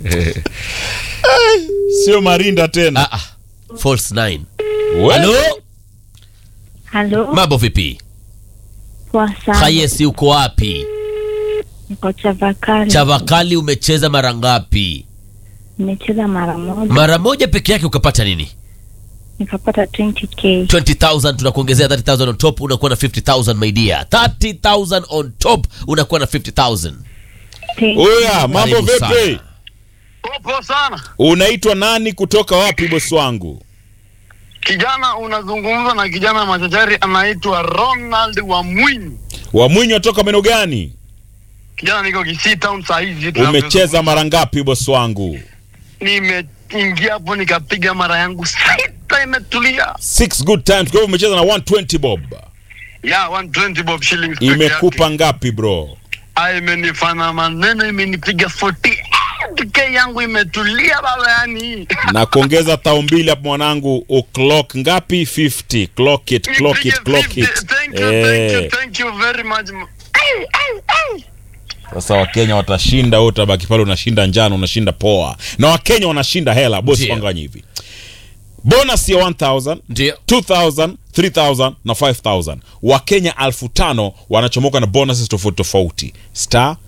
sio marinda tena Ah, ah. False nine. We- Halo? Halo, Mambo vipi? poa sana. Hayesi uko wapi? Niko Chavakali. Chavakali umecheza mara ngapi? Nimecheza mara moja Mara moja peke yake ukapata nini? nikapata 20k. 20000 tunakuongezea 30000 on top unakuwa na 50000 my dear 30000 on top unakuwa na 50000 Thank Oya, mambo Karibu vipi? sana. Popo sana Unaitwa nani kutoka wapi bosi wangu? kijana, unazungumza na kijana machachari anaitwa Ronald wa Mwinyi. Wamwinyi watoka maeneo gani? Kijana, niko Kisii town saa hizi. Umecheza mara ngapi bosi wangu? Nimeingia hapo nikapiga mara yangu sita, imetulia Six good times. Kwa hivyo umecheza na 120 bob. ya 120 bob shillings peke Imekupa yake. ngapi bro? Ah, imenifana maneno, imenipiga 48k yangu imetulia baba, yani Na kuongeza tao mbili hapo mwanangu, uclock ngapi? 50. Clock it, clock it, Nipige clock 50. it. Thank you, thank you, Eh. thank you very much. Ay, ay, ay. Sasa Wakenya watashinda, wewe utabaki pale unashinda njano, unashinda poa, na Wakenya wanashinda hela. Bosi Ndio. wanganya hivi, bonus ya 1000 ndio 2000 3000 na 5000 wakenya elfu tano wanachomoka na bonuses tofauti tofauti star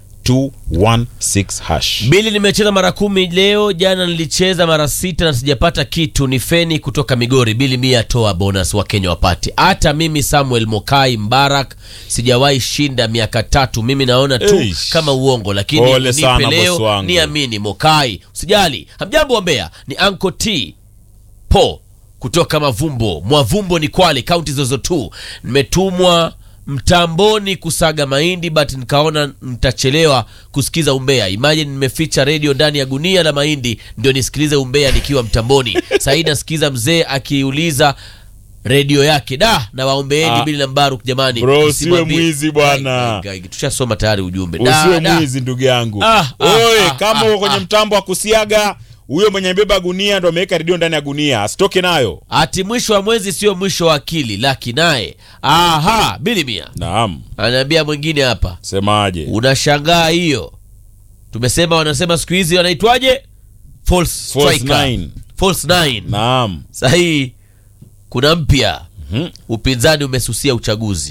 216 hash bili nimecheza mara kumi leo jana nilicheza mara sita na sijapata kitu ni feni kutoka migori bili mia toa bonus wa kenya wapate hata mimi samuel mokai mbarak sijawahi shinda miaka tatu mimi naona tu Eish. kama uongo lakini Pole nipe sana, bosi leo wangu. niamini mokai usijali hamjambo wa Mbeya ni anko t po kutoka mavumbo mwavumbo ni kwale kaunti zozo tu nimetumwa mtamboni kusaga mahindi but nikaona nitachelewa kusikiza umbea imagine nimeficha redio ndani ya gunia la mahindi ndio nisikilize umbea nikiwa mtamboni sahii nasikiza mzee akiuliza redio yake da na waombeeni Ah. bili na mbaruk jamani Bro, usiwe msimwambie- mwizi bwana. Ai, ai, ai, tushasoma tayari ujumbe Da, usiwe da. mwizi ndugu yangu Ah, ah, oye ah, kama ah, uko kwenye ah. mtambo wa kusiaga huyo mwenye beba gunia ndo ameweka redio ndani ya gunia asitoke nayo ati mwisho wa mwezi sio mwisho wa akili laki naye aha bili mia naam anaambia mwingine hapa semaje unashangaa hiyo tumesema wanasema siku hizi wanaitwaje false False striker. nine. false nine naam sahii kuna mpya Mhm. upinzani umesusia uchaguzi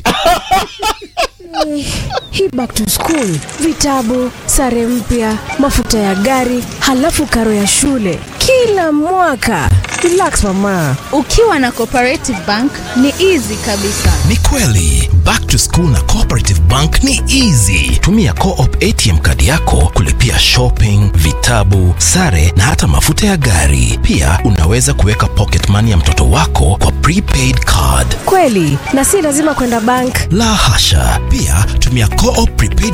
Hii back to school, vitabu, sare mpya, mafuta ya gari, halafu karo ya shule kila mwaka. Relax mama. Ukiwa na Cooperative Bank ni easy kabisa. Ni kweli back to school na Cooperative Bank ni easy. Tumia Co-op ATM kadi yako kulipia shopping, vitabu, sare na hata mafuta ya gari. Pia unaweza kuweka pocket money ya mtoto wako kwa prepaid card. Kweli, na si lazima kwenda bank. La hasha! Pia tumia Co-op prepaid